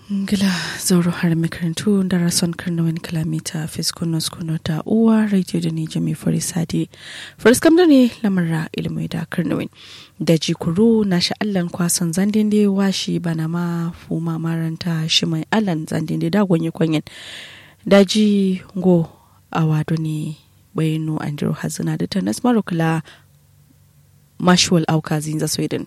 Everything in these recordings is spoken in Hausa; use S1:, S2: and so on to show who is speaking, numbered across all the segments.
S1: Gila zauro har makarantu da rason karnawin kilomita fiskunos kuno ta uwa radio da nije mai fari sadi firskam da ne lamarra ilmai da karnawin da jikuru na sha'allan kwason zandin da washi bana ma fuma maranta shi mai allan zandin da gwanye kwanyen daji go a wado ne bayanu andrew hazina da ta nasmaru kula mashuwal auka zinza sweden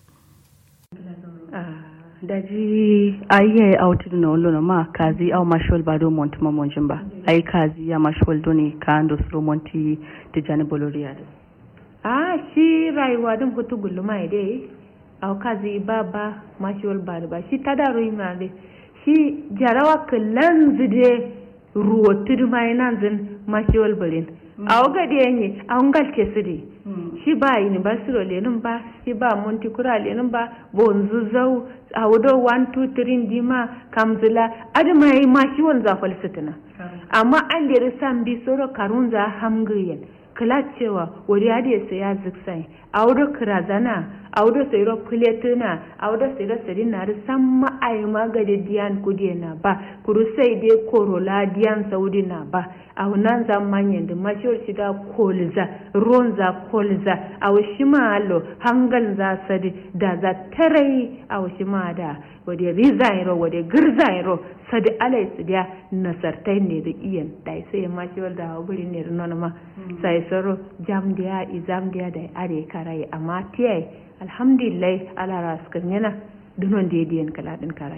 S2: daji ayiye autin na olo ma kazi au mashol bado monti ma monjin ba ai kazi ya mashol doni ka ando sro monti tijani boloria
S3: a shi rayuwa din hutu guluma ide au kazi baba mashol bado ba shi tada roi ma de shi jarawa kallan zide ruwa tudu mai nan zin mashol balin au gadi yanyi au ngal kesidi shi ba university lenin ba shi ba monti kura lenin ba bonzu zau a wudo 1 2 3 dima kamzila adama yi ma shi wanza falsitina amma an lere san bi soro karunza hamgiyen kala cewa wuri hadi ya saya ziksai a wudo kirazana a wudo sayro kuletuna a wudo sayro sari na ri san ma ai magade diyan kudiye na ba kuru sai dai korola diyan saudi na ba a wunan za manyan da mashiyar shiga kolza ruwan za kolza a wushi malo hangal za sadi da za tarai a wushi ma da wadda rizairo wadda girzairo sadi alai su da nasartai ne da iyan da sai mashiyar da wuri ne da nuna ma sai saro jam da izam da da are karai amma tiyai alhamdulillah ala raskan yana dunon da yadiyan kaladin karai